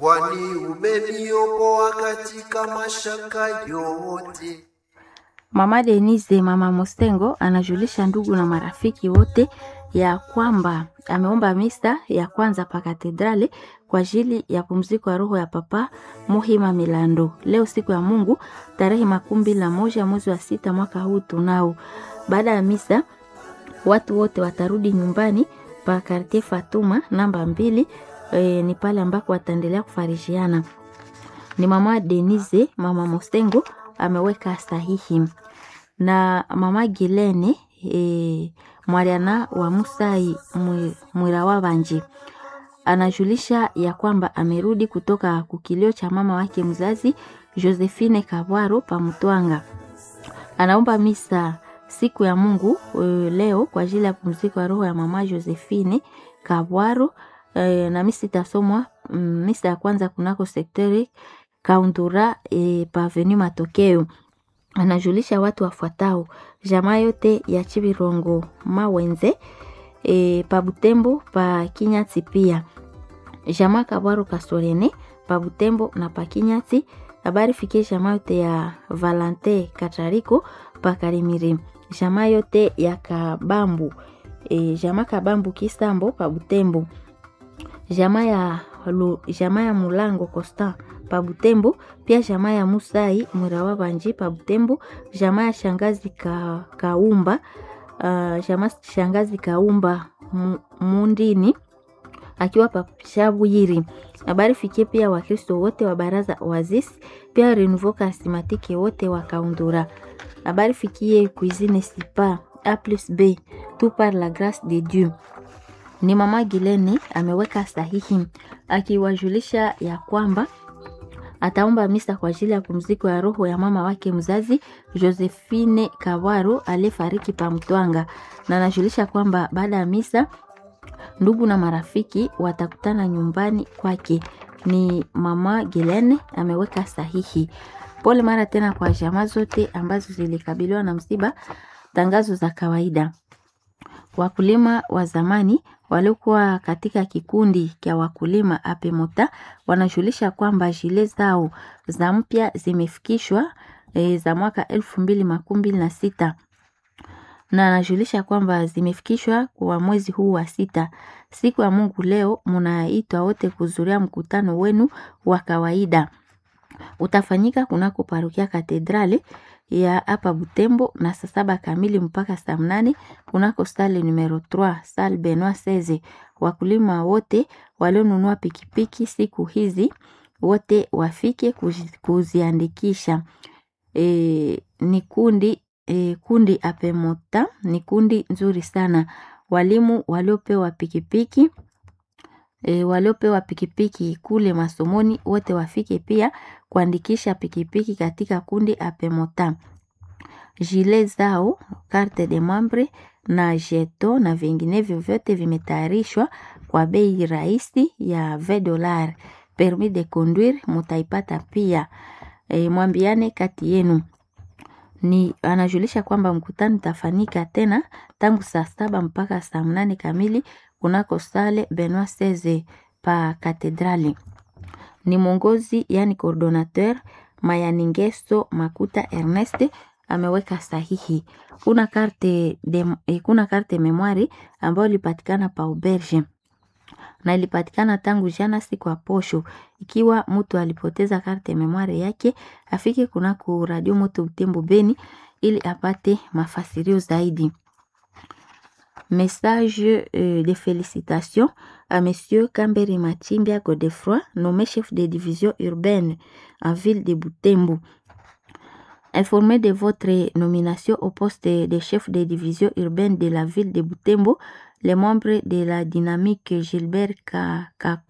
kwani umeniokoa katika mashaka yote. Mama Denise mama Mostengo anajulisha ndugu na marafiki wote ya kwamba ameomba misa ya kwanza pa katedrali kwa ajili ya pumziko ya roho ya Papa Muhima Milando leo siku ya Mungu tarehe makumi mbili na moja mwezi wa sita mwaka huu tunao. Baada ya misa watu wote watarudi nyumbani pa Kartie Fatuma namba mbili. E, ni pale ambako wataendelea kufarishiana. Ni mama Denise mama Mostengo ameweka sahihi na mama Gilene e, mwariana wa Musai mwira wa Banji anajulisha ya kwamba amerudi kutoka kukilio cha mama wake mzazi Josephine Kabwaro Pamutwanga. Anaomba misa siku ya Mungu e, leo kwa ajili ya pumziko ya roho ya mama Josephine Kabwaro e, na misa itasomwa misa ya kwanza kunako sekteri Kaundura e, paveni Matokeo. Anajulisha watu wafuatao: jamaa yote ya Chibirongo Mawenze e, pa Butembo pa Kinyati, pia jamaa Kabwaro Kasorene pa Butembo na pa Kinyati. Habari fikie jamaa yote ya Valante Katariko pa Karimiri, jamaa yote ya Kabambu e, jamaa Kabambu Kisambo pa Butembo, jamaa ya Lu, jamaa ya Mulango Costa pa Butembo, pia jamaa ya Musai Mwirawa Banji pa Butembo, jamaa ya shangazi ka, Kaumba uh, jamaa shangazi Kaumba Mundini akiwa pa Shabuyiri. Habari fikie pia Wakristo wote wa baraza wazis, pia Renouveau Charismatique wote wa Kaundura. Habari fikie Cuisine Sipa A plus B tout par la grâce de Dieu. Ni mama Gilene ameweka sahihi akiwajulisha ya kwamba ataomba misa kwa ajili ya pumziko ya roho ya mama wake mzazi Josephine Kawaro aliyefariki pa Mtwanga, na anajulisha kwamba baada ya misa ndugu na marafiki watakutana nyumbani kwake. Ni mama Gilene ameweka sahihi. Pole mara tena kwa jamaa zote ambazo zilikabiliwa na msiba. Tangazo za kawaida. Wakulima wa zamani waliokuwa katika kikundi cha wakulima apemota wanajulisha kwamba jile zao za mpya zimefikishwa e, za mwaka elfu mbili makumi mbili na sita na anajulisha kwamba zimefikishwa kwa mwezi huu wa sita. Siku ya Mungu leo munaitwa wote kuzuria mkutano wenu wa kawaida, utafanyika kunako parokia Katedrali ya hapa Butembo na saa saba kamili mpaka saa mnane kunako sale numero 3 sale Benoit Seze. Wakulima wote walionunua pikipiki siku hizi wote wafike kuzi, kuziandikisha. E, ni kundi e, kundi apemota ni kundi nzuri sana. Walimu waliopewa pikipiki e, waliopewa pikipiki kule masomoni wote wafike pia kuandikisha pikipiki katika kundi apemota. Jile zao carte de membre na jeto na vinginevyo vyote vimetayarishwa kwa bei rahisi ya 20 dollars. Permis de conduire mutaipata pia. E, mwambiane kati yenu ni anajulisha kwamba mkutano utafanyika tena tangu saa saba mpaka saa mnane kamili kunako sale Benoit Seze pa katedrali. Ni mwongozi yani coordinateur Mayaningeso Makuta Ernest ameweka sahihi. Kuna karte de, eh, kuna karte memoire ambayo ilipatikana pa auberge na ilipatikana tangu jana siku ya posho. Ikiwa mtu alipoteza karte memoire yake, afike kunako radio moto Butembo Beni ili apate mafasirio zaidi. Message euh, de félicitations à Monsieur Kamberi Machimbia Godefroy, nommé chef de division urbaine en ville de Butembo. Informé de votre nomination au poste de chef de division urbaine de la ville de Butembo, les membres de la dynamique Gilbert Kako